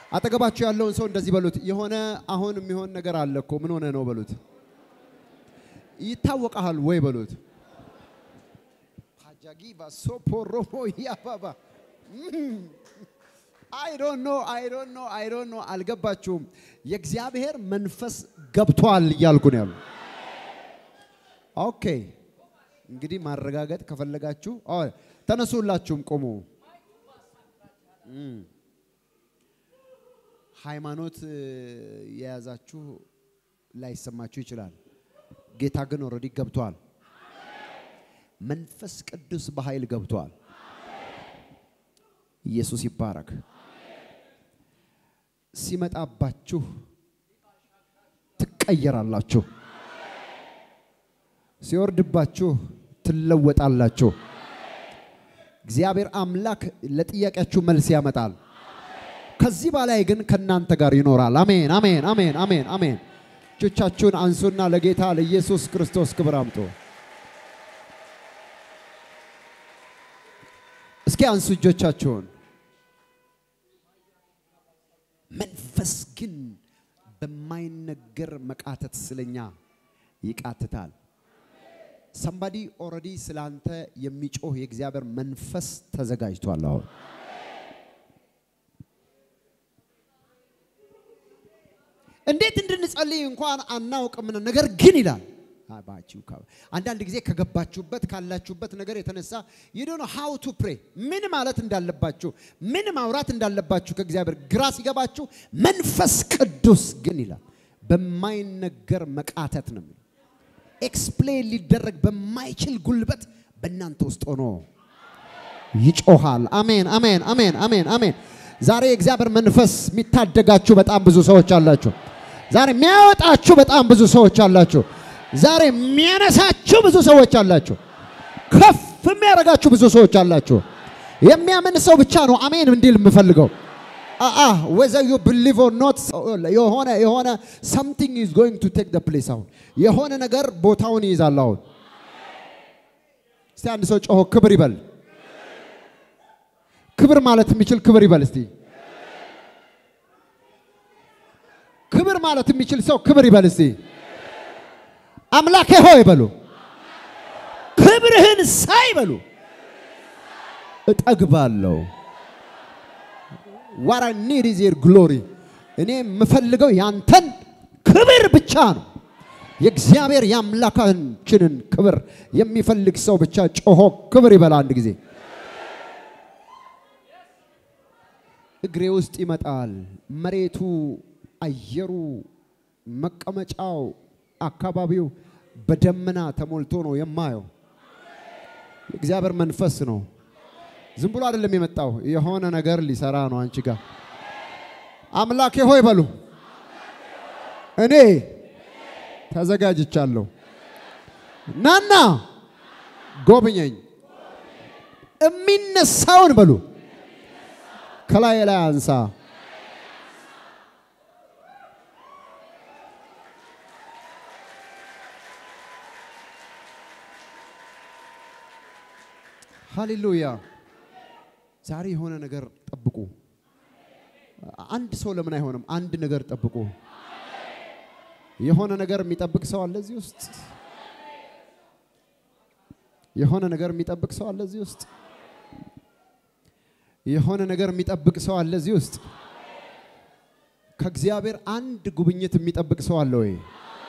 አጠገባችሁ ያለውን ሰው እንደዚህ በሉት፣ የሆነ አሁን የሚሆን ነገር አለ እኮ ምን ሆነ ነው በሉት። ይታወቃል ወይ በሉት። ፓጃጊባ ሶፖሮሞ ያባባ አይ ዶንት ኖ አይ ዶንት ኖ አይ ዶንት ኖ አልገባችሁም። የእግዚአብሔር መንፈስ ገብቷል እያልኩ ነው ያሉ። ኦኬ እንግዲህ ማረጋገጥ ከፈለጋችሁ አዎ፣ ተነሱላችሁም ቆሙ። እም። ሃይማኖት እ፣ የያዛችሁ ላይሰማችሁ ይችላል። ጌታ ግን ኦልሬዲ ገብቷል። መንፈስ ቅዱስ በኃይል ገብቷል። ኢየሱስ ይባረክ። ሲመጣባችሁ ትቀየራላችሁ። ሲወርድባችሁ ትለወጣላችሁ። እግዚአብሔር አምላክ ለጥያቄያችሁ መልስ ያመጣል። ከዚህ በላይ ግን ከእናንተ ጋር ይኖራል። አሜን፣ አሜን፣ አሜን፣ አሜን፣ አሜን። እጆቻችሁን አንሱና ለጌታ ለኢየሱስ ክርስቶስ ክብር አምጡ። እስኪ አንሱ እጆቻችሁን። መንፈስ ግን በማይነገር መቃተት ስለኛ ይቃትታል። ሰምባዲ ኦልሬዲ ስላንተ የሚጮህ የእግዚአብሔር መንፈስ ተዘጋጅቷል። አሁን እንዴት እንድንጸልይ እንኳን አናውቅም፣ ነገር ግን ይላል አባችሁ ካ- አንዳንድ ጊዜ ከገባችሁበት ካላችሁበት ነገር የተነሳ you don't know how to pray ምን ማለት እንዳለባችሁ ምን ማውራት እንዳለባችሁ ከእግዚአብሔር ግራ ሲገባችሁ መንፈስ ቅዱስ ግን ይላል በማይነገር መቃተት ነው የሚለው ኤክስፕሌን ሊደረግ በማይችል ጉልበት በእናንተ ውስጥ ሆኖ ይጮሃል። አሜን፣ አሜን፣ አሜን፣ አሜን፣ አሜን። ዛሬ የእግዚአብሔር መንፈስ የሚታደጋችሁ በጣም ብዙ ሰዎች አላችሁ። ዛሬ የሚያወጣችሁ በጣም ብዙ ሰዎች አላችሁ። ዛሬ የሚያነሳችሁ ብዙ ሰዎች አላችሁ። ከፍ የሚያደርጋችሁ ብዙ ሰዎች አላችሁ። የሚያምን ሰው ብቻ ነው አሜን እንዲል የምፈልገው። አአ whether you believe or not የሆነ የሆነ something is going to take the place አሁን የሆነ ነገር ቦታውን ይይዛል አሁን እስቲ አንድ ሰው ጮሆ ክብር ይበል። ክብር ማለት የሚችል ክብር ይበል እስቲ። ክብር ማለት የሚችል ሰው ክብር ይበል እስቲ። አምላኬ ሆይ በሉ፣ ክብርህን ሳይ በሉ፣ እጠግባለሁ። ዋት አይ ኒድ ኢዝ ዮር ግሎሪ። እኔ የምፈልገው ያንተን ክብር ብቻ ነው። የእግዚአብሔር የአምላካችንን ክብር የሚፈልግ ሰው ብቻ ጮሆ ክብር ይበላ አንድ ጊዜ። እግሬ ውስጥ ይመጣል። መሬቱ፣ አየሩ፣ መቀመጫው፣ አካባቢው በደመና ተሞልቶ ነው የማየው። የእግዚአብሔር መንፈስ ነው። ዝም ብሎ አይደለም የመጣው፣ የሆነ ነገር ሊሰራ ነው አንቺ ጋር። አምላኬ ሆይ በሉ፣ እኔ ተዘጋጅቻለሁ። ናና ጎብኘኝ። የሚነሳውን በሉ ከላይ ላይ አንሳ። ሃሌሉያ። ዛሬ የሆነ ነገር ጠብቁ። አንድ ሰው ለምን አይሆንም? አንድ ነገር ጠብቁ። የሆነ ነገር የሚጠብቅ ሰው አለ እዚህ ውስጥ። የሆነ ነገር የሚጠብቅ ሰው አለ እዚህ ውስጥ። የሆነ ነገር የሚጠብቅ ሰው አለ እዚህ ውስጥ። ከእግዚአብሔር አንድ ጉብኝት የሚጠብቅ ሰው አለ ወይ?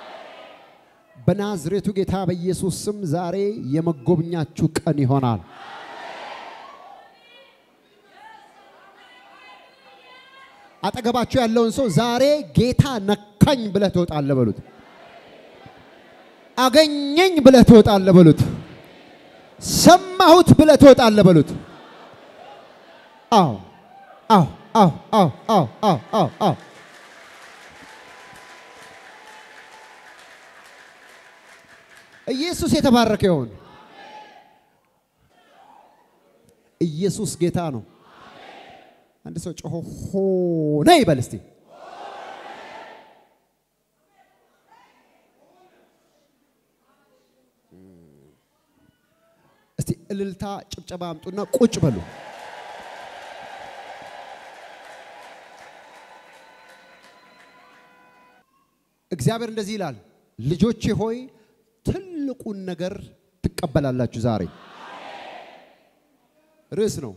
በናዝሬቱ ጌታ በኢየሱስ ስም ዛሬ የመጎብኛችሁ ቀን ይሆናል። አጠገባችሁ ያለውን ሰው ዛሬ ጌታ ነካኝ ብለህ ትወጣለህ በሉት። አገኘኝ ብለህ ትወጣለህ በሉት። ሰማሁት ብለህ ትወጣለህ በሉት። አዎ አዎ አዎ አዎ አዎ አዎ አዎ አዎ ኢየሱስ የተባረከ ይሁን። ኢየሱስ ጌታ ነው። አንድ ሰው ጮሆ ሆነ ይበል እስቲ። እስቲ እልልታ ጭብጨባ አምጡና ቁጭ በሉ። እግዚአብሔር እንደዚህ ይላል፣ ልጆቼ ሆይ ትልቁን ነገር ትቀበላላችሁ። ዛሬ ርዕስ ነው።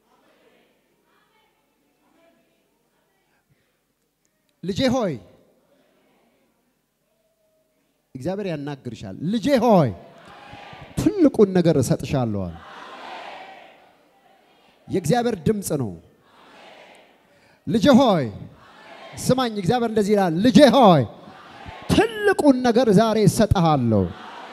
ልጄ ሆይ እግዚአብሔር ያናግርሻል። ልጄ ሆይ ትልቁን ነገር እሰጥሻለዋል። የእግዚአብሔር ድምፅ ነው። ልጄ ሆይ ስማኝ። እግዚአብሔር እንደዚህ ይላል፣ ልጄ ሆይ ትልቁን ነገር ዛሬ እሰጥሃለሁ።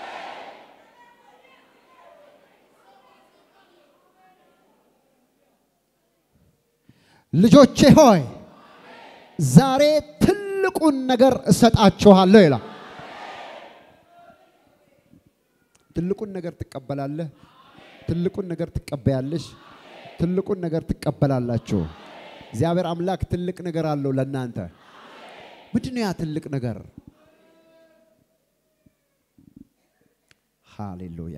ልጆቼ ሆይ ዛሬ ትልቁን ነገር እሰጣችኋለሁ ይላል። ትልቁን ነገር ትቀበላለህ። ትልቁን ነገር ትቀበያለሽ። ትልቁን ነገር ትቀበላላችሁ። እግዚአብሔር አምላክ ትልቅ ነገር አለው ለእናንተ። ምንድን ነው ያ ትልቅ ነገር? ሃሌሉያ።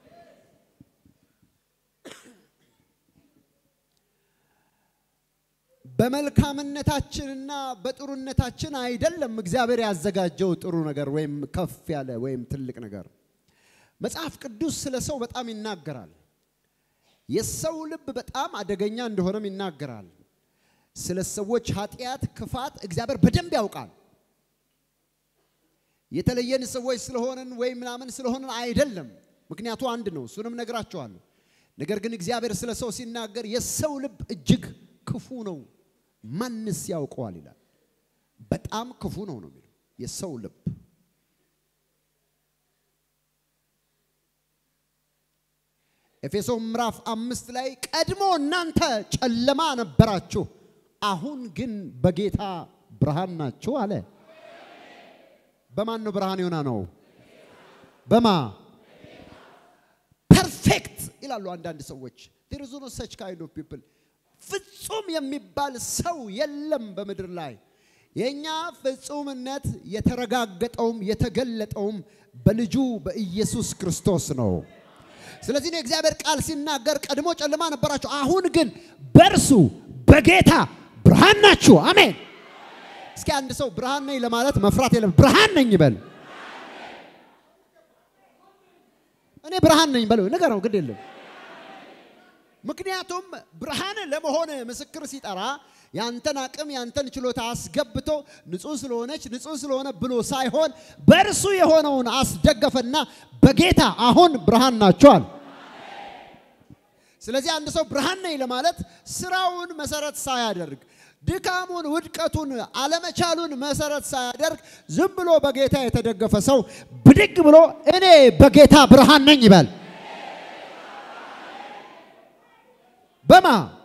በመልካምነታችንና በጥሩነታችን አይደለም እግዚአብሔር ያዘጋጀው ጥሩ ነገር ወይም ከፍ ያለ ወይም ትልቅ ነገር። መጽሐፍ ቅዱስ ስለ ሰው በጣም ይናገራል። የሰው ልብ በጣም አደገኛ እንደሆነም ይናገራል። ስለ ሰዎች ኃጢአት፣ ክፋት እግዚአብሔር በደንብ ያውቃል። የተለየን ሰዎች ስለሆንን ወይም ምናምን ስለሆንን አይደለም። ምክንያቱ አንድ ነው። እሱንም ነግራቸዋለሁ። ነገር ግን እግዚአብሔር ስለ ሰው ሲናገር የሰው ልብ እጅግ ክፉ ነው፣ ማንስ ያውቀዋል ይላል። በጣም ክፉ ነው ነው የሚለው የሰው ልብ ኤፌሶን ምዕራፍ አምስት ላይ ቀድሞ እናንተ ጨለማ ነበራችሁ፣ አሁን ግን በጌታ ብርሃን ናችሁ አለ። በማን ነው ብርሃን የሆነ ነው? በማ ፐርፌክት ይላሉ አንዳንድ ሰዎች። there is no such kind of people ፍጹም የሚባል ሰው የለም በምድር ላይ። የእኛ ፍጹምነት የተረጋገጠውም የተገለጠውም በልጁ በኢየሱስ ክርስቶስ ነው። ስለዚህ ነው የእግዚአብሔር ቃል ሲናገር ቀድሞ ጨለማ ነበራችሁ፣ አሁን ግን በእርሱ በጌታ ብርሃን ናችሁ። አሜን። እስኪ አንድ ሰው ብርሃን ነኝ ለማለት መፍራት የለም። ብርሃን ነኝ ይበል። እኔ ብርሃን ነኝ በለው፣ ንገረው፣ ግድ የለም። ምክንያቱም ብርሃን ለመሆን ምስክር ሲጠራ ያንተን አቅም ያንተን ችሎታ አስገብቶ ንጹህ ስለሆነች ንጹህ ስለሆነ ብሎ ሳይሆን በእርሱ የሆነውን አስደገፈና በጌታ አሁን ብርሃን ናቸዋል። ስለዚህ አንድ ሰው ብርሃን ነኝ ለማለት ስራውን መሰረት ሳያደርግ ድካሙን፣ ውድቀቱን፣ አለመቻሉን መሰረት ሳያደርግ ዝም ብሎ በጌታ የተደገፈ ሰው ብድግ ብሎ እኔ በጌታ ብርሃን ነኝ ይበል። በማ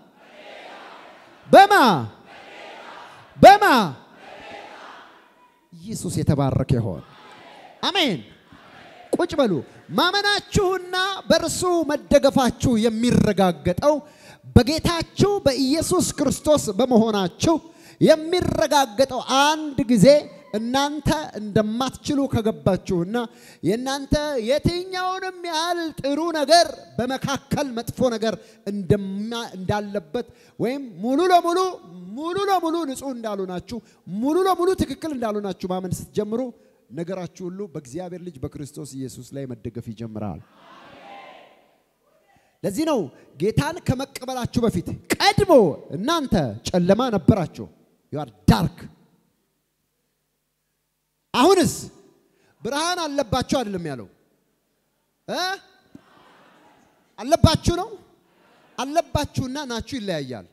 በማ በማ ኢየሱስ የተባረከ ይሆን። አሜን። ቁጭ በሉ። ማመናችሁና በእርሱ መደገፋችሁ የሚረጋገጠው በጌታችሁ በኢየሱስ ክርስቶስ በመሆናችሁ የሚረጋገጠው አንድ ጊዜ እናንተ እንደማትችሉ ከገባችሁና የእናንተ የትኛውንም ያህል ጥሩ ነገር በመካከል መጥፎ ነገር እንዳለበት ወይም ሙሉ ለሙሉ ሙሉ ለሙሉ ንጹህ እንዳልሆናችሁ ሙሉ ለሙሉ ትክክል እንዳልሆናችሁ ማመን ስትጀምሩ ነገራችሁ ሁሉ በእግዚአብሔር ልጅ በክርስቶስ ኢየሱስ ላይ መደገፍ ይጀምራል። ለዚህ ነው ጌታን ከመቀበላችሁ በፊት ቀድሞ እናንተ ጨለማ ነበራችሁ። ዩ አር ዳርክ አሁንስ ብርሃን አለባችሁ አይደለም ያለው እ አለባችሁ ነው። አለባችሁና ናችሁ ይለያያል።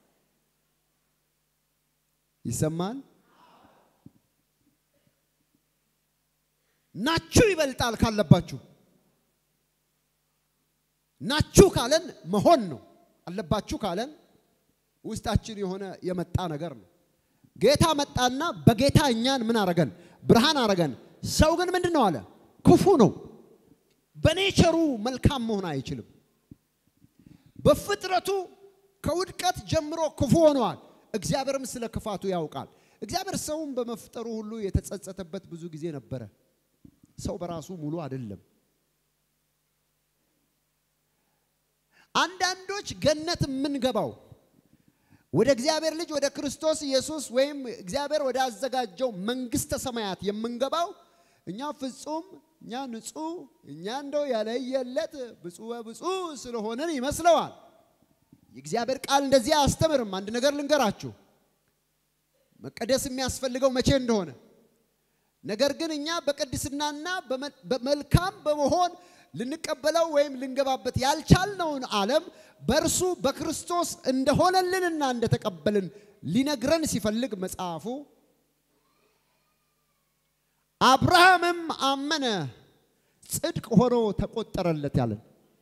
ይሰማል። ናችሁ ይበልጣል ካለባችሁ። ናችሁ ካለን መሆን ነው። አለባችሁ ካለን ውስጣችን የሆነ የመጣ ነገር ነው። ጌታ መጣና በጌታ እኛን ምን አረገን? ብርሃን አረገን። ሰው ግን ምንድን ነው አለ? ክፉ ነው። በኔቸሩ መልካም መሆን አይችልም። በፍጥረቱ ከውድቀት ጀምሮ ክፉ ሆነዋል። እግዚአብሔርም ስለ ክፋቱ ያውቃል። እግዚአብሔር ሰውን በመፍጠሩ ሁሉ የተጸጸተበት ብዙ ጊዜ ነበረ። ሰው በራሱ ሙሉ አይደለም። አንዳንዶች ገነት የምንገባው ወደ እግዚአብሔር ልጅ ወደ ክርስቶስ ኢየሱስ ወይም እግዚአብሔር ወደ አዘጋጀው መንግስተ ሰማያት የምንገባው እኛ ፍጹም እኛ ንጹህ እኛ እንደው ያለየለት ብፁዕ ብፁዕ ስለሆንን ይመስለዋል። የእግዚአብሔር ቃል እንደዚህ አያስተምርም። አንድ ነገር ልንገራችሁ፣ መቀደስ የሚያስፈልገው መቼ እንደሆነ ነገር ግን እኛ በቅድስናና በመልካም በመሆን ልንቀበለው ወይም ልንገባበት ያልቻልነውን ዓለም በእርሱ በክርስቶስ እንደሆነልንና እንደተቀበልን ሊነግረን ሲፈልግ መጽሐፉ አብርሃምም አመነ ጽድቅ ሆኖ ተቆጠረለት ያለን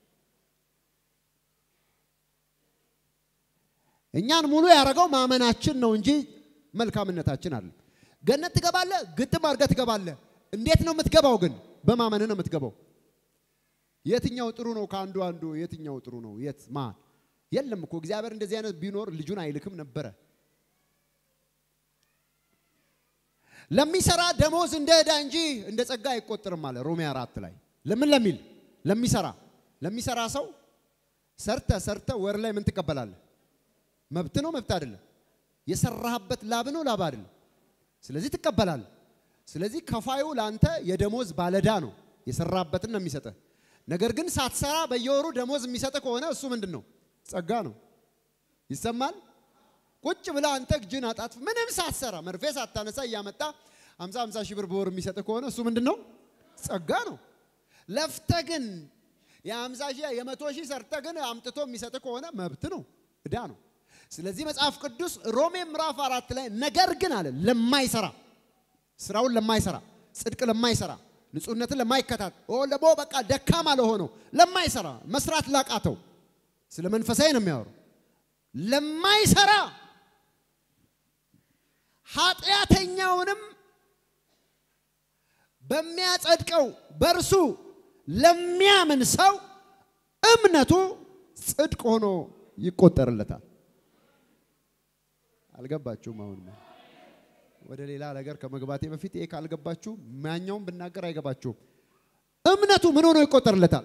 እኛን ሙሉ ያደረገው ማመናችን ነው እንጂ መልካምነታችን አለ። ገነት ትገባለህ፣ ግጥም አድርገህ ትገባለህ። እንዴት ነው የምትገባው? ግን በማመን ነው የምትገባው። የትኛው ጥሩ ነው? ከአንዱ አንዱ የትኛው ጥሩ ነው? የት ማን? የለም እኮ እግዚአብሔር እንደዚህ አይነት ቢኖር ልጁን አይልክም ነበረ። ለሚሰራ ደሞዝ እንደ ዕዳ እንጂ እንደ ጸጋ አይቆጠርም አለ ሮሜ አራት ላይ። ለምን ለሚል ለሚሰራ ለሚሰራ ሰው ሰርተ ሰርተ ወር ላይ ምን ትቀበላለህ? መብት ነው መብት አይደለም? የሰራህበት ላብ ነው ላብ አይደለም? ስለዚህ ትቀበላለህ። ስለዚህ ከፋዩ ለአንተ የደሞዝ ባለዳ ነው፣ የሰራበትን ነው የሚሰጥህ። ነገር ግን ሳትሰራ በየወሩ ደሞዝ የሚሰጥህ ከሆነ እሱ ምንድን ነው? ጸጋ ነው። ይሰማል? ቁጭ ብለህ አንተ እጅን አጣጥፍ ምንም ሳትሰራ መርፌ ሳታነሳ እያመጣ 50 50 ሺህ ብር በወር የሚሰጥህ ከሆነ እሱ ምንድን ነው? ጸጋ ነው። ለፍተህ ግን የ50 ሺህ የመቶ ሺህ ሰርተህ ግን አምጥቶ የሚሰጥህ ከሆነ መብት ነው፣ ዕዳ ነው። ስለዚህ መጽሐፍ ቅዱስ ሮሜ ምዕራፍ አራት ላይ ነገር ግን አለ ለማይሰራ ስራውን ለማይሰራ ጽድቅ ለማይሰራ ንጹህነትን ለማይከታት ደግሞ በቃ ደካማ ለሆነው ለማይሰራ መስራት ላቃተው ስለ መንፈሳዊ ነው የሚያወሩ ለማይሰራ ኃጢአተኛውንም በሚያጸድቀው በእርሱ ለሚያምን ሰው እምነቱ ጽድቅ ሆኖ ይቆጠርለታል። አልገባችሁም? አሁን ወደ ሌላ ነገር ከመግባቴ በፊት ይሄ ካልገባችሁ ማኛውም ብናገር አይገባችሁም። እምነቱ ምን ሆኖ ይቆጠርለታል?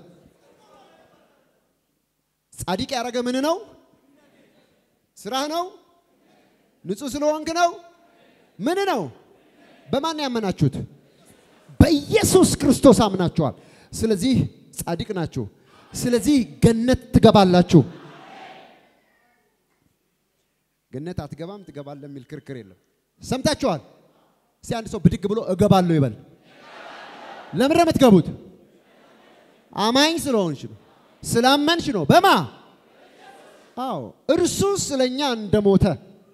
ጻድቅ ያደረገ ምን ነው? ስራህ ነው? ንጹህ ስለሆንክ ነው? ምን ነው? በማን ያመናችሁት? በኢየሱስ ክርስቶስ አምናችኋል። ስለዚህ ጻድቅ ናችሁ። ስለዚህ ገነት ትገባላችሁ። ገነት አትገባም ትገባለህ የሚል ክርክር የለም። ሰምታችኋል። እስቲ አንድ ሰው ብድግ ብሎ እገባለሁ ይበል። ለምን ነው የምትገቡት? አማኝ ስለሆንሽ ነው፣ ስላመንሽ ነው። በማ አዎ፣ እርሱ ስለኛ እንደሞተ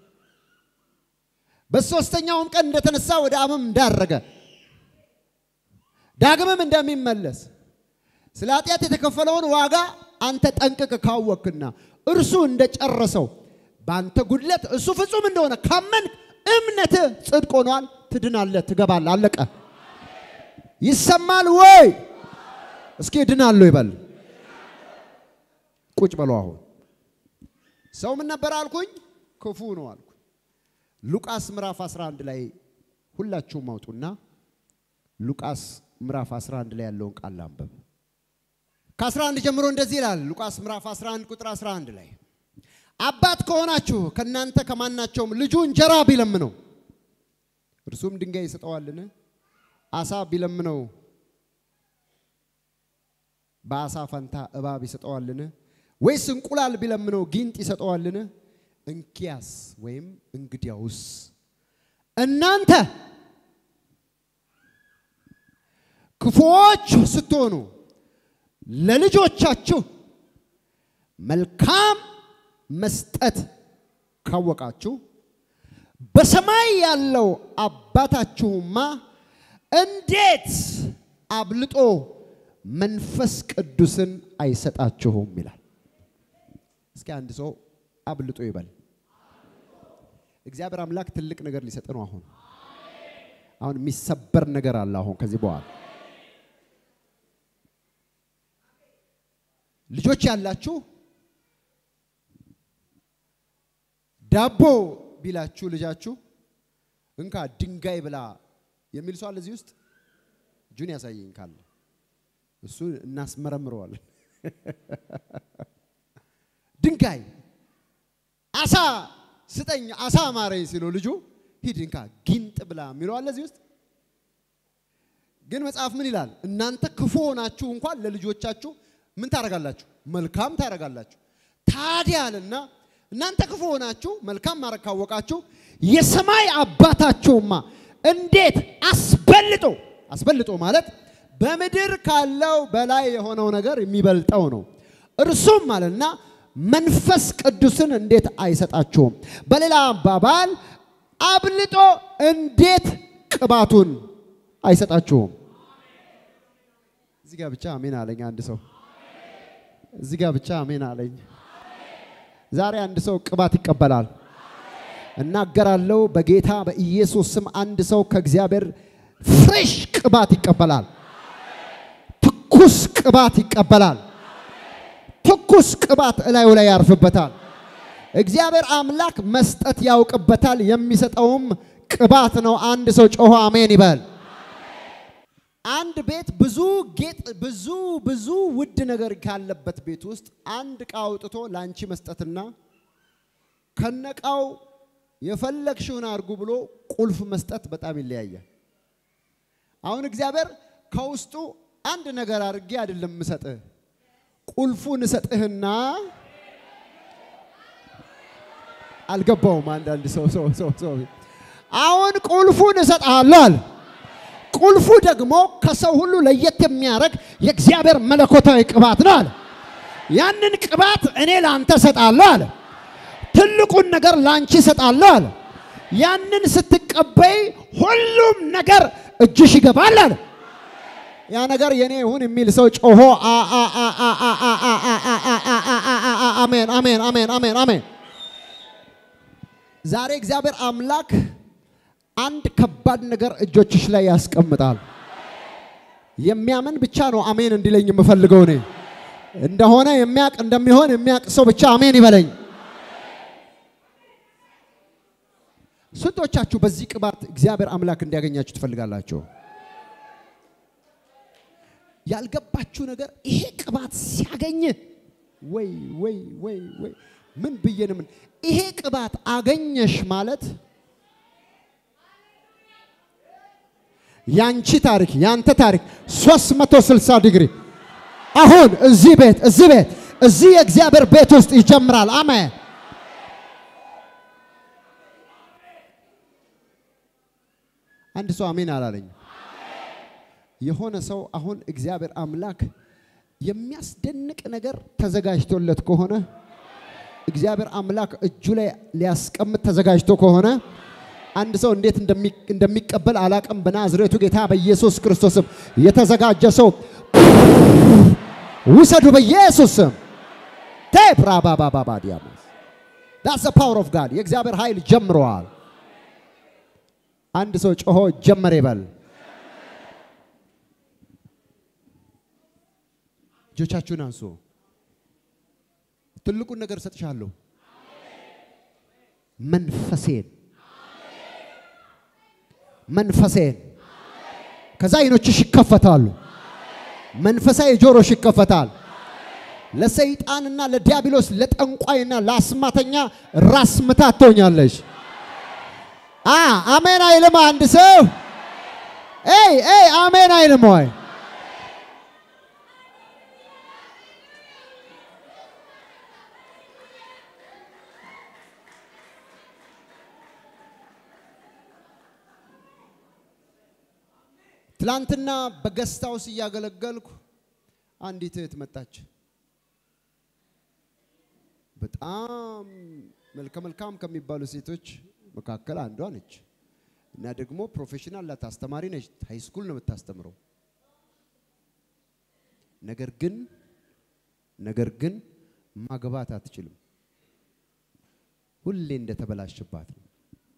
በሶስተኛውም ቀን እንደተነሳ ወደ አብም እንዳረገ ዳግምም እንደሚመለስ ስለ ኃጢአት የተከፈለውን ዋጋ አንተ ጠንቅቅ ካወክና እርሱ እንደጨረሰው በአንተ ጉድለት እሱ ፍጹም እንደሆነ ካመንክ እምነትህ ጽድቅ ሆኗል። ትድናለህ፣ ትገባለህ። አለቀ። ይሰማል ወይ? እስኪ እድናለሁ ይበል። ቁጭ በለው። አሁን ሰው ምን ነበር አልኩኝ? ክፉ ነው አልኩኝ። ሉቃስ ምዕራፍ 11 ላይ ሁላችሁም አውጡና ሉቃስ ምዕራፍ 11 ላይ ያለውን ቃል አንብብ። ከ11 ጀምሮ እንደዚህ ይላል። ሉቃስ ምዕራፍ 11 ቁጥር 11 ላይ አባት ከሆናችሁ ከእናንተ ከማናቸውም ልጁ እንጀራ ቢለምነው እርሱም ድንጋይ ይሰጠዋልን? አሳ ቢለምነው በአሳ ፈንታ እባብ ይሰጠዋልን? ወይስ እንቁላል ቢለምነው ጊንጥ ይሰጠዋልን? እንኪያስ ወይም እንግዲያውስ እናንተ ክፉዎች ስትሆኑ ለልጆቻችሁ መልካም መስጠት ካወቃችሁ በሰማይ ያለው አባታችሁማ እንዴት አብልጦ መንፈስ ቅዱስን አይሰጣችሁም ይላል። እስኪ አንድ ሰው አብልጦ ይበል። እግዚአብሔር አምላክ ትልቅ ነገር ሊሰጥ ነው። አሁን አሁን የሚሰበር ነገር አለ። አሁን ከዚህ በኋላ ልጆች ያላችሁ ዳቦ ቢላችሁ ልጃችሁ እንካ ድንጋይ ብላ የሚል ሰው አለ እዚህ ውስጥ? እጁን ያሳየኝ ካለ እሱ እናስመረምረዋለን። ድንጋይ አሳ ስጠኝ አሳ ማረኝ ሲለው ልጁ ሂድ እንካ ጊንጥ ብላ የሚለው አለ እዚህ ውስጥ። ግን መጽሐፍ ምን ይላል? እናንተ ክፉ ሆናችሁ እንኳን ለልጆቻችሁ ምን ታደርጋላችሁ? መልካም ታደርጋላችሁ። ታዲያ አለና እናንተ ክፉ ሆናችሁ መልካም ማድረግ ካወቃችሁ የሰማይ አባታችሁማ እንዴት አስበልጦ አስበልጦ ማለት በምድር ካለው በላይ የሆነው ነገር የሚበልጠው ነው። እርሱም አለና መንፈስ ቅዱስን እንዴት አይሰጣችሁም? በሌላ አባባል አብልጦ እንዴት ቅባቱን አይሰጣችሁም? እዚህ ጋር ብቻ አሜን አለኝ አንድ ሰው። እዚህ ጋር ብቻ አሜን አለኝ። ዛሬ አንድ ሰው ቅባት ይቀበላል። እናገራለሁ በጌታ በኢየሱስ ስም አንድ ሰው ከእግዚአብሔር ፍሬሽ ቅባት ይቀበላል። ትኩስ ቅባት ይቀበላል። ትኩስ ቅባት እላዩ ላይ ያርፍበታል። እግዚአብሔር አምላክ መስጠት ያውቅበታል። የሚሰጠውም ቅባት ነው። አንድ ሰው ጮሆ አሜን ይበል። አንድ ቤት ብዙ ጌጥ ብዙ ብዙ ውድ ነገር ካለበት ቤት ውስጥ አንድ ዕቃ አውጥቶ ላንቺ መስጠትና ከነቃው የፈለግሽውን አድርጉ ብሎ ቁልፍ መስጠት በጣም ይለያያል። አሁን እግዚአብሔር ከውስጡ አንድ ነገር አድርጌ አይደለም ምሰጥህ፣ ቁልፉን እሰጥህና አልገባውም። አንዳንድ ሰው ሰው ሰው ሰው አሁን ቁልፉን እሰጥሃለሁ አለ። ቁልፉ ደግሞ ከሰው ሁሉ ለየት የሚያደርግ የእግዚአብሔር መለኮታዊ ቅባት ነው አለ። ያንን ቅባት እኔ ለአንተ እሰጣለሁ አለ። ትልቁን ነገር ላንቺ እሰጣለሁ አለ። ያንን ስትቀበይ ሁሉም ነገር እጅሽ ይገባል አለ። ያ ነገር የኔ ይሁን የሚል ሰው ጮሆ አሜን አሜን አሜን አሜን አሜን። ዛሬ እግዚአብሔር አምላክ አንድ ከባድ ነገር እጆችሽ ላይ ያስቀምጣል። የሚያምን ብቻ ነው አሜን እንዲለኝ የምፈልገው እኔ እንደሆነ የሚያቅ እንደሚሆን የሚያቅ ሰው ብቻ አሜን ይበለኝ። ስንቶቻችሁ በዚህ ቅባት እግዚአብሔር አምላክ እንዲያገኛችሁ ትፈልጋላችሁ? ያልገባችሁ ነገር ይሄ ቅባት ሲያገኝ ወይ ወይ ወይ ወይ ምን ብዬ ነው ምን ይሄ ቅባት አገኘሽ ማለት ያንቺ ታሪክ ያንተ ታሪክ 360 ዲግሪ አሁን እዚህ ቤት እዚህ ቤት እዚህ የእግዚአብሔር ቤት ውስጥ ይጀምራል። አሜን። አንድ ሰው አሜን አላለኝ። የሆነ ሰው አሁን እግዚአብሔር አምላክ የሚያስደንቅ ነገር ተዘጋጅቶለት ከሆነ እግዚአብሔር አምላክ እጁ ላይ ሊያስቀምጥ ተዘጋጅቶ ከሆነ አንድ ሰው እንዴት እንደሚቀበል አላቅም። በናዝሬቱ ጌታ በኢየሱስ ክርስቶስም የተዘጋጀ ሰው ውሰዱ በኢየሱስ ስም። ቴፕራባባባዲያማስ ዳስ ፓወር ኦፍ ጋድ የእግዚአብሔር ኃይል ጀምረዋል። አንድ ሰው ጮሆ ጀመረ ይበል። እጆቻችሁን አንሱ። ትልቁን ነገር እሰጥሻለሁ፣ መንፈሴን መንፈሴን። ከዛ አይኖችሽ ይከፈታሉ። መንፈሳዊ ጆሮሽ ይከፈታል። ለሰይጣንና ለዲያብሎስ ለጠንቋይና ለአስማተኛ ራስ ምታት ትሆኛለሽ። አ አሜን አይልም አንድ ሰው ኤይ ኤይ አሜን አይልም ወይ? ትላንትና በገስት ሃውስ እያገለገልኩ አንዲት እህት መጣች። በጣም መልከ መልካም ከሚባሉ ሴቶች መካከል አንዷ ነች እና ደግሞ ፕሮፌሽናል ላት አስተማሪ ነች። ሃይ ስኩል ነው የምታስተምረው። ነገር ግን ነገር ግን ማግባት አትችልም። ሁሌ እንደተበላሽባት ነው።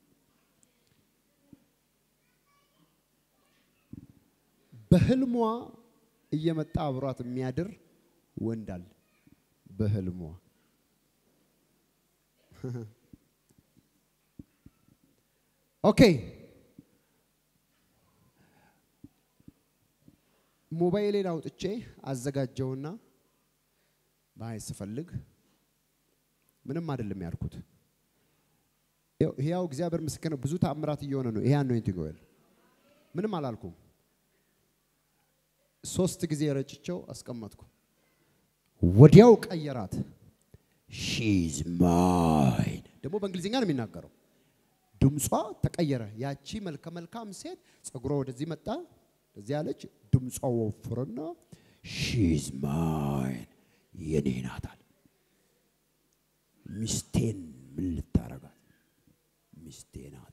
በህልሟ እየመጣ አብሯት የሚያድር ወንድ አለ። በህልሟ ኦኬ። ሞባይሌን አውጥቼ አዘጋጀውና ባይ ስፈልግ ምንም አይደለም ያልኩት። ሕያው እግዚአብሔር ምስክር ነው። ብዙ ተአምራት እየሆነ ነው። ይሄ አኖይንቲንግ ኦይል ምንም አላልኩም። ሶስት ጊዜ ረጭቸው አስቀመጥኩ። ወዲያው ቀየራት። ሺዝ ማይን ደግሞ በእንግሊዝኛ ነው የሚናገረው። ድምጿ ተቀየረ። ያቺ መልከ መልካም ሴት ጸጉሯ ወደዚህ መጣ፣ ወደዚህ ያለች ድምጿ ወፍርና ሺዝ ማይን የኔ ናት አለ። ሚስቴን ምን ልታረጋት? ሚስቴ ናት።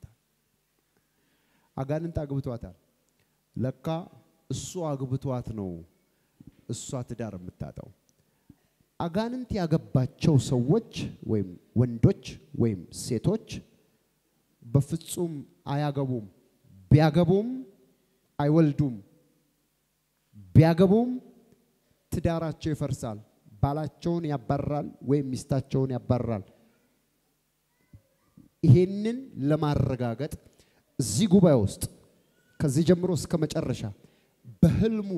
አጋንንት አግብቷታል። ለካ እሱ አግብቷት ነው እሷ ትዳር የምታጣው። አጋንንት ያገባቸው ሰዎች ወይም ወንዶች ወይም ሴቶች በፍጹም አያገቡም። ቢያገቡም አይወልዱም። ቢያገቡም ትዳራቸው ይፈርሳል። ባላቸውን ያባራል ወይም ሚስታቸውን ያባራል። ይሄንን ለማረጋገጥ እዚህ ጉባኤ ውስጥ ከዚህ ጀምሮ እስከ መጨረሻ በህልሙ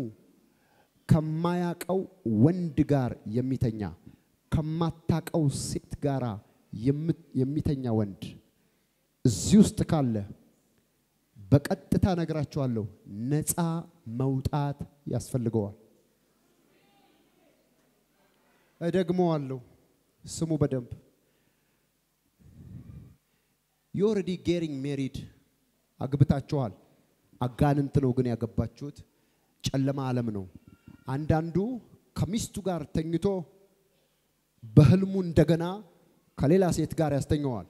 ከማያቀው ወንድ ጋር የሚተኛ ከማታቀው ሴት ጋር የሚተኛ ወንድ እዚህ ውስጥ ካለ በቀጥታ ነግራቸዋለሁ፣ ነፃ መውጣት ያስፈልገዋል። እደግመዋለሁ፣ ስሙ በደንብ ዩ ኦልሬዲ ጌሪንግ ሜሪድ አግብታችኋል። አጋንንት ነው ግን ያገባችሁት፣ ጨለማ ዓለም ነው። አንዳንዱ ከሚስቱ ጋር ተኝቶ በህልሙ እንደገና ከሌላ ሴት ጋር ያስተኘዋል።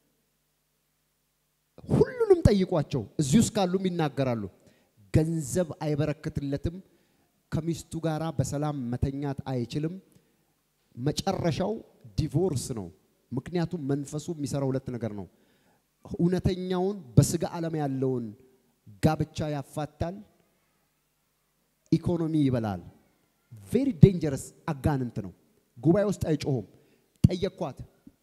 ሁሉንም ጠይቋቸው፣ እዚህ ውስጥ ካሉም ይናገራሉ። ገንዘብ አይበረክትለትም። ከሚስቱ ጋር በሰላም መተኛት አይችልም። መጨረሻው ዲቮርስ ነው። ምክንያቱም መንፈሱ የሚሰራው ሁለት ነገር ነው። እውነተኛውን በስጋ ዓለም ያለውን ጋብቻ ያፋታል፣ ኢኮኖሚ ይበላል። ቬሪ ዴንጀረስ አጋንንት ነው። ጉባኤ ውስጥ አይጮሁም። ጠየኳት።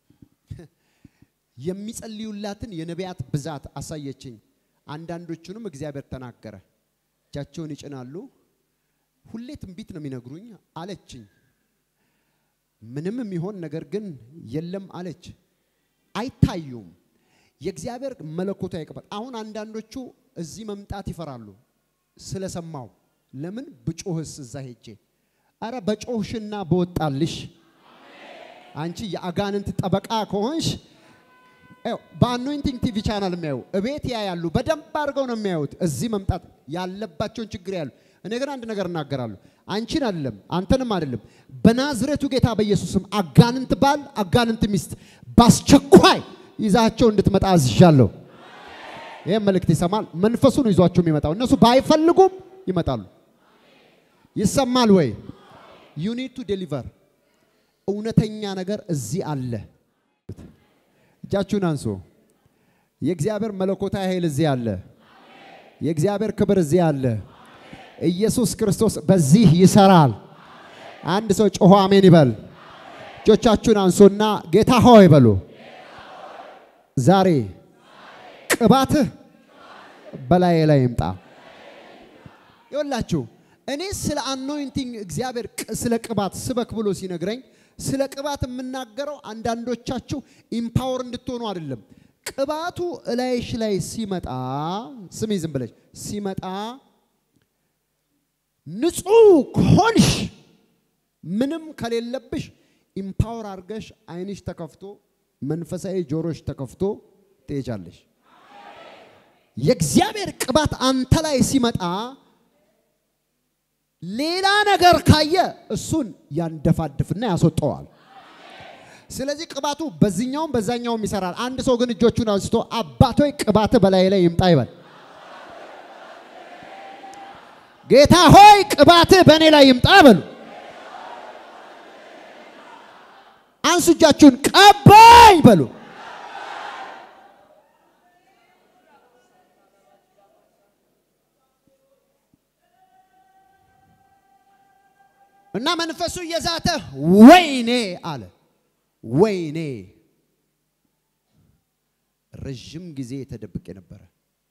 የሚጸልዩላትን የነቢያት ብዛት አሳየችኝ። አንዳንዶቹንም እግዚአብሔር ተናገረ። እጃቸውን ይጭናሉ። ሁሌ ትንቢት ነው የሚነግሩኝ አለችኝ። ምንም የሚሆን ነገር ግን የለም አለች። አይታዩም። የእግዚአብሔር መለኮታዊ ቅባት አሁን አንዳንዶቹ እዚህ መምጣት ይፈራሉ ስለሰማው። ለምን ብጮህስ እዛ ሄጄ አረ በጮህሽና በወጣልሽ አንቺ የአጋንንት ጠበቃ ከሆንሽ በአኖይንቲንግ ቲቪ ቻናል የሚያዩ እቤት ያያሉ። በደንብ አድርገው ነው የሚያዩት። እዚህ መምጣት ያለባቸውን ችግር ያሉ። እኔ ግን አንድ ነገር እናገራለሁ። አንቺን አይደለም አንተንም አይደለም፣ በናዝሬቱ ጌታ በኢየሱስም አጋንንት ባል፣ አጋንንት ሚስት በአስቸኳይ ይዛቸው እንድትመጣ አዝዣለሁ። ይህም መልእክት ይሰማል። መንፈሱን ይዟቸው የሚመጣው እነሱ ባይፈልጉም ይመጣሉ። ይሰማል ወይ? ዩ ኒድ ቱ ዴሊቨር። እውነተኛ ነገር እዚህ አለ። እጃችሁን አንሱ። የእግዚአብሔር መለኮታዊ ኃይል እዚህ አለ። የእግዚአብሔር ክብር እዚህ አለ። ኢየሱስ ክርስቶስ በዚህ ይሰራል። አንድ ሰው ጮሆ አሜን ይበል። እጆቻችሁን አንሱና ጌታ ሆይ በሉ። ዛሬ ቅባትህ በላዬ ላይ ይምጣ። ይወላችሁ እኔ ስለ አኖይንቲንግ እግዚአብሔር ስለ ቅባት ስበክ ብሎ ሲነግረኝ ስለ ቅባት የምናገረው አንዳንዶቻችሁ ኢምፓወር እንድትሆኑ አይደለም። ቅባቱ እላይሽ ላይ ሲመጣ ስሚ፣ ዝም ብለሽ ሲመጣ ንጹህ ከሆንሽ ምንም ከሌለብሽ ኢምፓወር አድርገሽ አይንሽ ተከፍቶ መንፈሳዊ ጆሮሽ ተከፍቶ ትሄጃለሽ። የእግዚአብሔር ቅባት አንተ ላይ ሲመጣ ሌላ ነገር ካየ እሱን ያንደፋድፍና ያስወጠዋል። ስለዚህ ቅባቱ በዚህኛውም በዛኛውም ይሰራል። አንድ ሰው ግን እጆቹን አንስቶ አባቶይ ቅባት በላይ ላይ ይምጣ ይበል። ጌታ ሆይ ቅባት በእኔ ላይ ይምጣ በሉ። አንሱ እጃችሁን ቀባኝ በሉ። እና መንፈሱ እየዛተ ወይኔ አለ። ወይኔ ረዥም ጊዜ ተደብቄ ነበረ።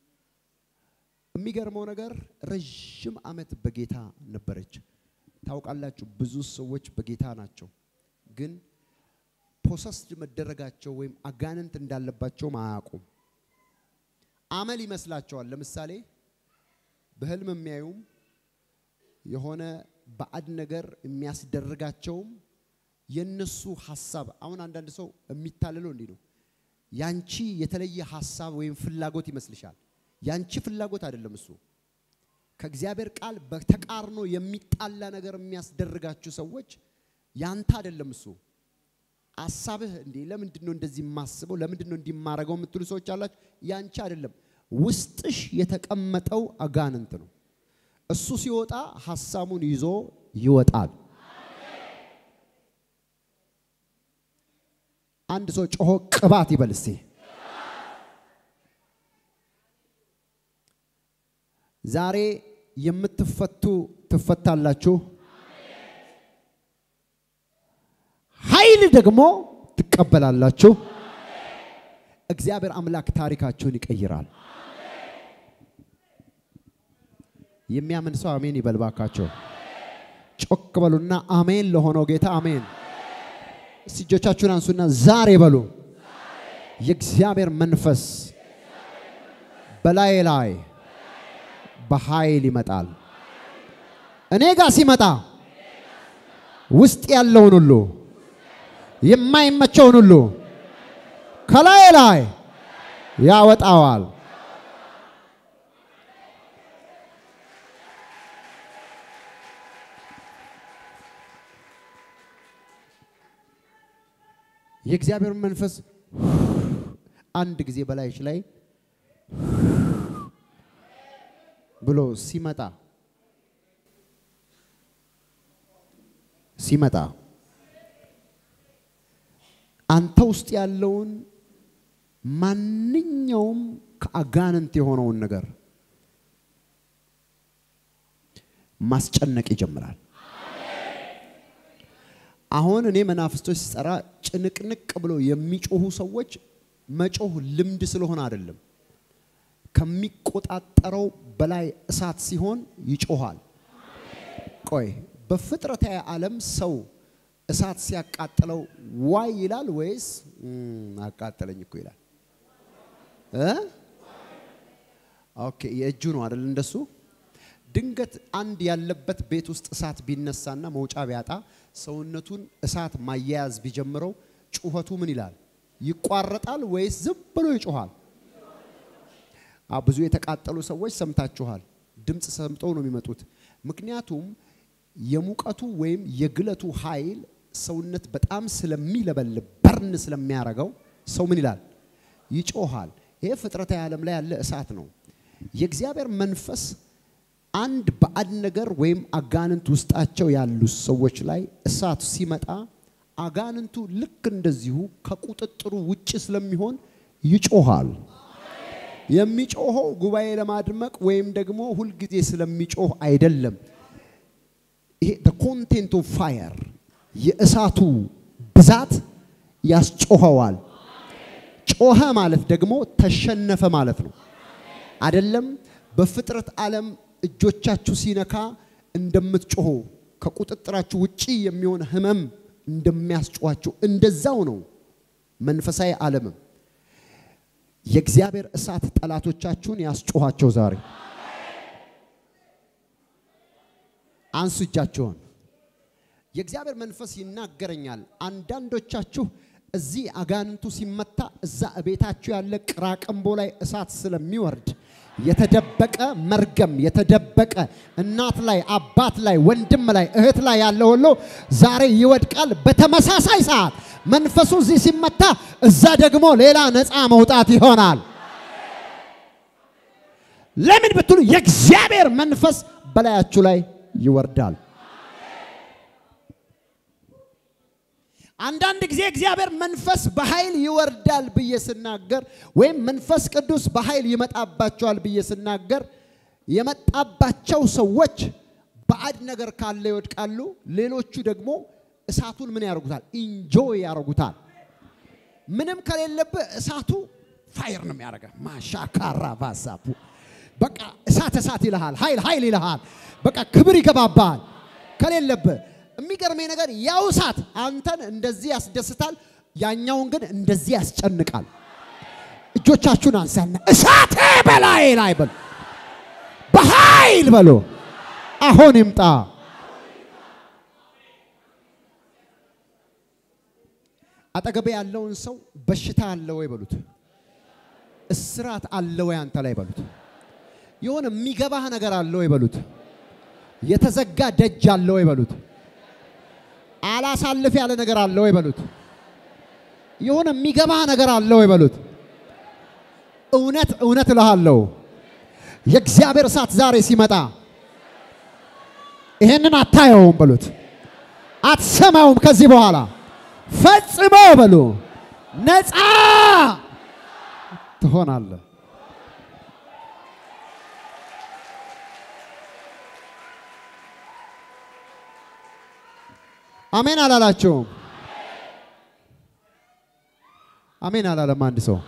የሚገርመው ነገር ረዥም ዓመት በጌታ ነበረች። ታውቃላችሁ፣ ብዙ ሰዎች በጌታ ናቸው፣ ግን ፖሰስድ መደረጋቸው ወይም አጋንንት እንዳለባቸውም አያውቁም። አመል ይመስላቸዋል። ለምሳሌ በህልም የሚያዩም የሆነ ባዕድ ነገር የሚያስደርጋቸውም የነሱ ሀሳብ። አሁን አንዳንድ ሰው የሚታለለው እንዲህ ነው። ያንቺ የተለየ ሀሳብ ወይም ፍላጎት ይመስልሻል። ያንቺ ፍላጎት አይደለም እሱ። ከእግዚአብሔር ቃል በተቃርኖ የሚጣላ ነገር የሚያስደርጋችሁ ሰዎች ያንተ አይደለም እሱ። ሀሳብህ እንዴ ለምንድን ነው እንደዚህ የማስበው ለምንድን ነው እንዲህ የማረገው የምትሉ ሰዎች አላችሁ። ያንቺ አይደለም፣ ውስጥሽ የተቀመጠው አጋንንት ነው። እሱ ሲወጣ ሀሳቡን ይዞ ይወጣል። አንድ ሰው ጮሆ ቅባት ይበል እስቲ። ዛሬ የምትፈቱ ትፈታላችሁ። ኃይል ደግሞ ትቀበላላችሁ። እግዚአብሔር አምላክ ታሪካችሁን ይቀይራል። የሚያምን ሰው አሜን ይበል ባካቸው። ጮክ በሉና አሜን ለሆነው ጌታ አሜን። እስቲ እጆቻችሁን አንሱና ዛሬ በሉ የእግዚአብሔር መንፈስ በላይ ላይ በኃይል ይመጣል። እኔ ጋር ሲመጣ ውስጥ ያለውን ሁሉ የማይመቸውን ሁሉ ከላይ ላይ ያወጣዋል። የእግዚአብሔር መንፈስ አንድ ጊዜ በላይሽ ላይ ብሎ ሲመጣ ሲመጣ አንተ ውስጥ ያለውን ማንኛውም ከአጋንንት የሆነውን ነገር ማስጨነቅ ይጀምራል። አሁን እኔ መናፍስቶች ሲጠራ ጭንቅንቅ ብሎ የሚጮሁ ሰዎች መጮህ ልምድ ስለሆነ አይደለም። ከሚቆጣጠረው በላይ እሳት ሲሆን ይጮሃል። ቆይ በፍጥረታዊ ዓለም ሰው እሳት ሲያቃጥለው ዋይ ይላል ወይስ አቃጠለኝ እኮ ይላል? እ ኦኬ የእጁ ነው አይደል? እንደሱ ድንገት አንድ ያለበት ቤት ውስጥ እሳት ቢነሳና መውጫ ቢያጣ ሰውነቱን እሳት ማያያዝ ቢጀምረው ጩኸቱ ምን ይላል? ይቋረጣል ወይስ ዝም ብሎ ይጮሃል? ብዙ የተቃጠሉ ሰዎች ሰምታችኋል። ድምፅ ሰምተው ነው የሚመጡት። ምክንያቱም የሙቀቱ ወይም የግለቱ ኃይል ሰውነት በጣም ስለሚለበልብ በርን ስለሚያረገው ሰው ምን ይላል? ይጮሃል። ይሄ ፍጥረታዊ ዓለም ላይ ያለ እሳት ነው። የእግዚአብሔር መንፈስ አንድ ባዕድ ነገር ወይም አጋንንት ውስጣቸው ያሉ ሰዎች ላይ እሳት ሲመጣ አጋንንቱ ልክ እንደዚሁ ከቁጥጥሩ ውጭ ስለሚሆን ይጮሃል። የሚጮኸው ጉባኤ ለማድመቅ ወይም ደግሞ ሁልጊዜ ስለሚጮህ አይደለም። ይሄ ኮንቴንት ኦፍ ፋየር የእሳቱ ብዛት ያስጮኸዋል። ጮኸ ማለት ደግሞ ተሸነፈ ማለት ነው። አይደለም በፍጥረት ዓለም እጆቻችሁ ሲነካ እንደምትጮሁ ከቁጥጥራችሁ ውጪ የሚሆን ህመም እንደሚያስጮኋችሁ እንደዛው ነው መንፈሳዊ ዓለምም የእግዚአብሔር እሳት ጠላቶቻችሁን ያስጮኋቸው ዛሬ አንሱ እጃችሁን። የእግዚአብሔር መንፈስ ይናገረኛል። አንዳንዶቻችሁ እዚህ አጋንንቱ ሲመታ እዛ እቤታችሁ ያለ ቅራቅንቦ ላይ እሳት ስለሚወርድ የተደበቀ መርገም የተደበቀ እናት ላይ አባት ላይ ወንድም ላይ እህት ላይ ያለ ሁሉ ዛሬ ይወድቃል። በተመሳሳይ ሰዓት መንፈሱ እዚህ ሲመታ እዛ ደግሞ ሌላ ነፃ መውጣት ይሆናል። ለምን ብትሉ የእግዚአብሔር መንፈስ በላያችሁ ላይ ይወርዳል። አንዳንድ ጊዜ እግዚአብሔር መንፈስ በኃይል ይወርዳል ብዬ ስናገር ወይም መንፈስ ቅዱስ በኃይል ይመጣባቸዋል ብዬ ስናገር የመጣባቸው ሰዎች ባዕድ ነገር ካለ ይወድቃሉ። ሌሎቹ ደግሞ እሳቱን ምን ያደርጉታል? ኢንጆይ ያደርጉታል። ምንም ከሌለብህ እሳቱ ፋይር ነው የሚያደርገ ማሻካራ ባሳፑ በቃ እሳት እሳት ይልሃል፣ ኃይል ኃይል ይልሃል። በቃ ክብር ይገባባል ከሌለብህ የሚገርመኝ ነገር ያው እሳት አንተን እንደዚህ ያስደስታል፣ ያኛውን ግን እንደዚህ ያስጨንቃል። እጆቻችሁን አንሳና እሳቴ በላይ ላይ በሉ፣ በኃይል በሉ፣ አሁን ይምጣ። አጠገቤ ያለውን ሰው በሽታ አለ ወይ በሉት፣ እስራት አለ ወይ አንተ ላይ በሉት፣ የሆነ የሚገባህ ነገር አለ ወይ በሉት፣ የተዘጋ ደጅ አለ ወይ በሉት፣ አላሳልፍ ያለ ነገር አለ ወይ በሉት፣ የሆነ የሚገባህ ነገር አለ ወይ በሉት። እውነት እውነት እልሃለሁ የእግዚአብሔር እሳት ዛሬ ሲመጣ ይሄንን አታየውም በሉት፣ አትሰማውም ከዚህ በኋላ ፈጽሞ በሉ ነፃ ትሆናለህ። አሜን አላላችሁም? አሜን አላለም አንድ ሰው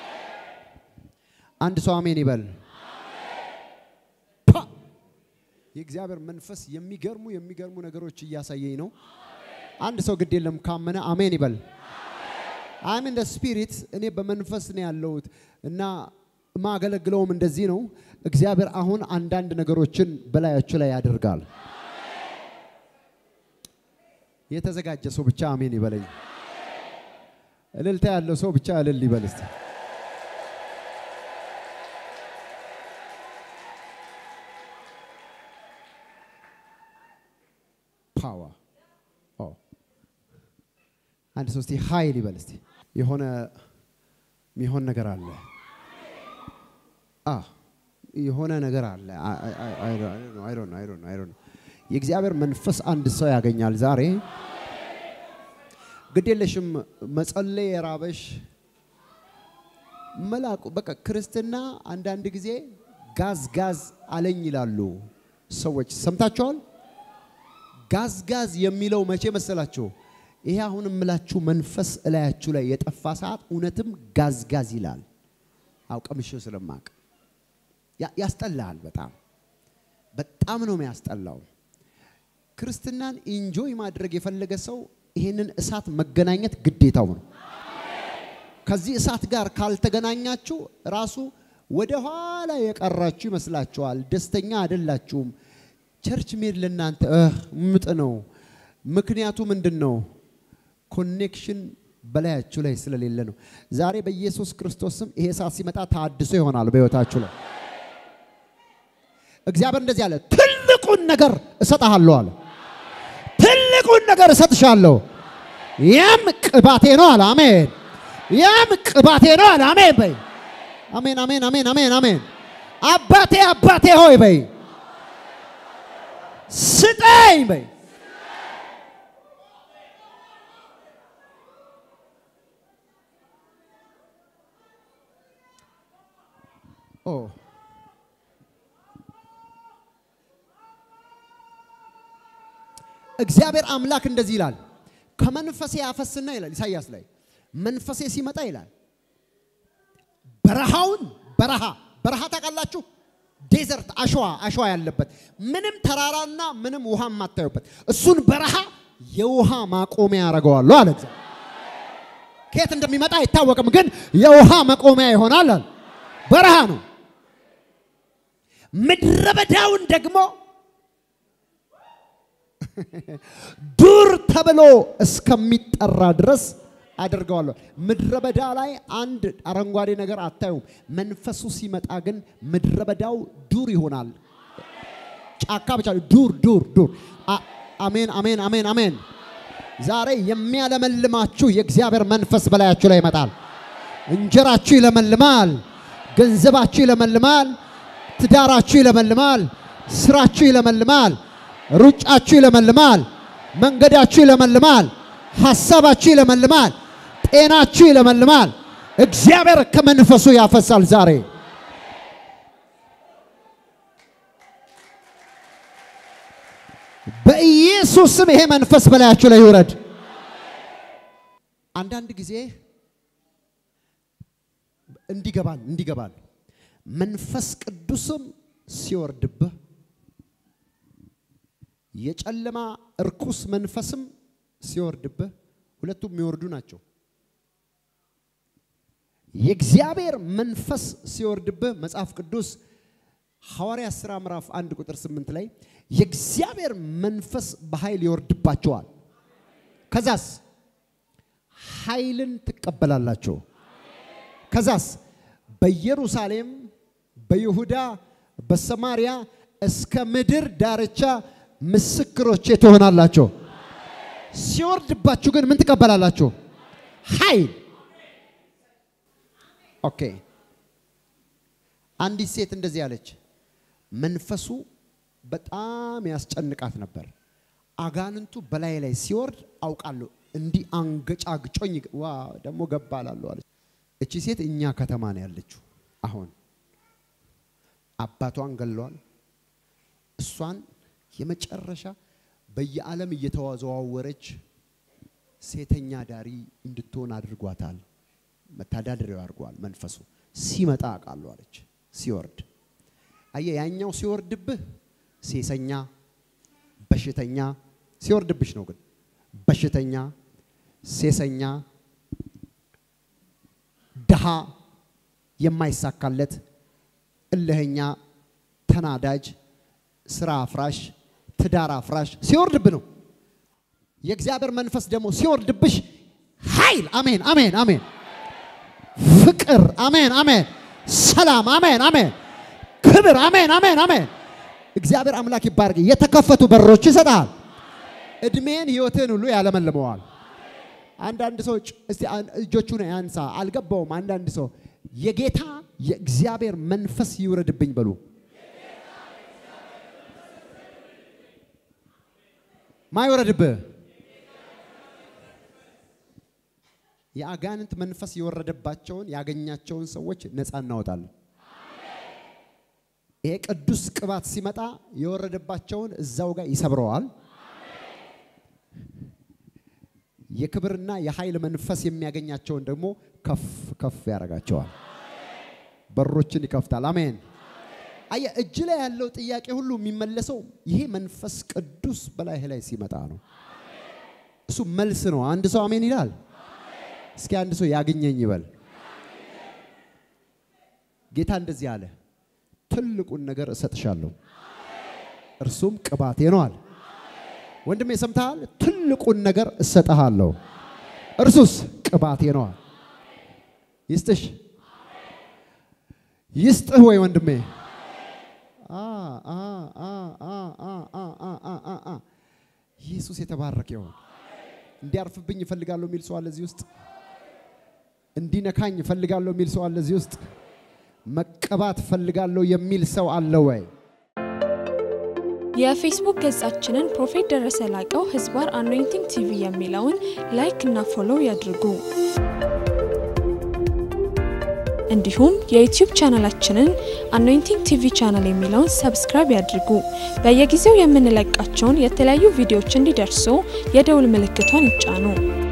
አንድ ሰው አሜን ይበል። ፓ! የእግዚአብሔር መንፈስ የሚገርሙ የሚገርሙ ነገሮች እያሳየኝ ነው። አንድ ሰው ግድ የለም ካመነ አሜን ይበል። አም ኢን ስፒሪት እኔ በመንፈስ ነው ያለሁት እና ማገለግለውም እንደዚህ ነው። እግዚአብሔር አሁን አንዳንድ ነገሮችን በላያችሁ ላይ ያደርጋል። የተዘጋጀ ሰው ብቻ አሜን ይበለኝ። እልልታ ያለው ሰው ብቻ እልል ይበል እስቲ። ፓወር አንድ ሰው እስቲ ኃይል ይበል እስቲ። የሆነ የሚሆን ነገር አለ። አ የሆነ ነገር አለ። የእግዚአብሔር መንፈስ አንድ ሰው ያገኛል ዛሬ። ግድ የለሽም መጸለይ የራበሽ መላኩ በቃ ክርስትና አንዳንድ ጊዜ ጋዝ ጋዝ አለኝ ይላሉ ሰዎች ሰምታችኋል። ጋዝ ጋዝ የሚለው መቼ መሰላችሁ? ይሄ አሁን የምላችሁ መንፈስ እላያችሁ ላይ የጠፋ ሰዓት እውነትም ጋዝ ጋዝ ይላል። አውቀምሽው ስለማቅ ያስጠላል። በጣም በጣም ነው የሚያስጠላው። ክርስትናን ኢንጆይ ማድረግ የፈለገ ሰው ይሄንን እሳት መገናኘት ግዴታው ነው። ከዚህ እሳት ጋር ካልተገናኛችሁ ራሱ ወደ ኋላ የቀራችሁ ይመስላችኋል። ደስተኛ አይደላችሁም። ቸርች ሜድ ለእናንተ ምጥ ነው። ምክንያቱ ምንድን ነው? ኮኔክሽን በላያችሁ ላይ ስለሌለ ነው። ዛሬ በኢየሱስ ክርስቶስ ስም ይሄ እሳት ሲመጣ ታድሶ ይሆናል በሕይወታችሁ ላይ። እግዚአብሔር እንደዚህ አለ፣ ትልቁን ነገር እሰጥሃለሁ አለ። ትልቁን ነገር እሰጥሻለሁ፣ ያም ቅባቴ ነው አለ። አሜን። ያም ቅባቴ ነው አለ። አሜን በይ። አሜን፣ አሜን፣ አሜን፣ አሜን፣ አሜን። አባቴ አባቴ ሆይ በይ፣ ስጠኝ በይ። ኦ እግዚአብሔር አምላክ እንደዚህ ይላል፣ ከመንፈሴ ያፈስና ይላል ኢሳይያስ ላይ መንፈሴ ሲመጣ ይላል በረሃውን በረሃ በረሃ ታውቃላችሁ፣ ዴዘርት አሸዋ አሸዋ ያለበት ምንም ተራራና ምንም ውሃ የማታዩበት እሱን በረሃ የውሃ ማቆሚያ ያደርገዋለሁ አለ እግዚአብሔር። ከየት እንደሚመጣ አይታወቅም፣ ግን የውሃ መቆሚያ ይሆናል አለ። በረሃ ነው። ምድረ በዳውን ደግሞ ዱር ተብሎ እስከሚጠራ ድረስ አድርገዋለሁ። ምድረ በዳ ላይ አንድ አረንጓዴ ነገር አታዩም። መንፈሱ ሲመጣ ግን ምድረ በዳው ዱር ይሆናል። ጫካ ብቻ ዱር ዱር ዱር። አሜን አሜን አሜን አሜን። ዛሬ የሚያለመልማችሁ የእግዚአብሔር መንፈስ በላያችሁ ላይ ይመጣል። እንጀራችሁ ይለመልማል። ገንዘባችሁ ይለመልማል። ትዳራችሁ ይለመልማል። ስራችሁ ይለመልማል። ሩጫችሁ ይለመልማል። መንገዳችሁ ይለመልማል። ሐሳባችሁ ይለመልማል። ጤናችሁ ይለመልማል። እግዚአብሔር ከመንፈሱ ያፈሳል ዛሬ። በኢየሱስ ስም ይሄ መንፈስ በላያችሁ ላይ ይውረድ። አንዳንድ ጊዜ እንዲገባል እንዲገባል መንፈስ ቅዱስም ሲወርድብህ የጨለማ እርኩስ መንፈስም ሲወርድብህ ሁለቱም የሚወርዱ ናቸው። የእግዚአብሔር መንፈስ ሲወርድብህ መጽሐፍ ቅዱስ ሐዋርያ ሥራ ምዕራፍ አንድ ቁጥር ስምንት ላይ የእግዚአብሔር መንፈስ በኃይል ይወርድባቸዋል። ከዛስ ኃይልን ትቀበላላችሁ። ከዛስ በኢየሩሳሌም፣ በይሁዳ፣ በሰማሪያ እስከ ምድር ዳርቻ ምስክሮቼ ትሆናላችሁ። ሲወርድባችሁ ግን ምን ትቀበላላችሁ? ኃይል። ኦኬ። አንዲት ሴት እንደዚህ አለች። መንፈሱ በጣም ያስጨንቃት ነበር። አጋንንቱ በላይ ላይ ሲወርድ አውቃለሁ። እንዲህ አንገጫግጮኝ ዋ ደግሞ ገባ እላለሁ አለች። እቺ ሴት እኛ ከተማ ነው ያለችው። አሁን አባቷን ገለዋል። እሷን የመጨረሻ በየዓለም እየተዘዋወረች ሴተኛ ዳሪ እንድትሆን አድርጓታል። መተዳደሪያው አድርጓል። መንፈሱ ሲመጣ አውቃለሁ አለች። ሲወርድ አየ ያኛው ሲወርድብህ ሴሰኛ፣ በሽተኛ ሲወርድብሽ ነው። ግን በሽተኛ፣ ሴሰኛ፣ ድሃ፣ የማይሳካለት፣ እልህኛ፣ ተናዳጅ፣ ስራ አፍራሽ፣ ትዳር አፍራሽ ሲወርድብህ ነው። የእግዚአብሔር መንፈስ ደግሞ ሲወርድብሽ ኃይል፣ አሜን፣ አሜን፣ አሜን፣ ፍቅር፣ አሜን፣ አሜን፣ ሰላም፣ አሜን፣ አሜን፣ ክብር፣ አሜን፣ አሜን፣ አሜን። እግዚአብሔር አምላክ ይባርክ። የተከፈቱ በሮች ይሰጣል። እድሜን ህይወትን ሁሉ ያለመልመዋል። አንዳንድ ሰው እስቲ እጆቹን ያንሳ። አልገባውም። አንዳንድ ሰው የጌታ የእግዚአብሔር መንፈስ ይውረድብኝ በሉ። ማይወረድብህ የአጋንንት መንፈስ የወረደባቸውን ያገኛቸውን ሰዎች ነፃ እናወጣለን። ይሄ ቅዱስ ቅባት ሲመጣ የወረደባቸውን እዛው ጋር ይሰብረዋል። የክብርና የኃይል መንፈስ የሚያገኛቸውን ደግሞ ከፍ ከፍ ያደርጋቸዋል። በሮችን ይከፍታል። አሜን። አየ እጅ ላይ ያለው ጥያቄ ሁሉ የሚመለሰው ይሄ መንፈስ ቅዱስ በላይህ ላይ ሲመጣ ነው። እሱ መልስ ነው። አንድ ሰው አሜን ይላል። እስኪ አንድ ሰው ያግኘኝ ይበል። ጌታ እንደዚህ አለ፣ ትልቁን ነገር እሰጥሻለሁ፣ እርሱም ቅባቴ ነው አለ። ወንድሜ ሰምተሃል? ትልቁን ነገር እሰጥሃለሁ፣ እርሱስ ቅባቴ ነው አለ። ይስጥሽ፣ ይስጥህ ወይ ወንድሜ ኢየሱስ የተባረከ ይሁን። እንዲያርፍብኝ እፈልጋለሁ የሚል ሰው አለ እዚህ ውስጥ። እንዲነካኝ እፈልጋለሁ የሚል ሰው አለ እዚህ ውስጥ። መቀባት እፈልጋለሁ የሚል ሰው አለ ወይ? የፌስቡክ ገጻችንን ፕሮፌት ደረሰ ላቀው ህዝባር አኖይንቲንግ ቲቪ የሚለውን ላይክ እና ፎሎው ያድርጉ። እንዲሁም የዩቲዩብ ቻናላችንን አኖይንቲንግ ቲቪ ቻናል የሚለውን ሰብስክራይብ ያድርጉ። በየጊዜው የምንለቃቸውን የተለያዩ ቪዲዮዎች እንዲደርሱ የደውል ምልክቷን ይጫኑ።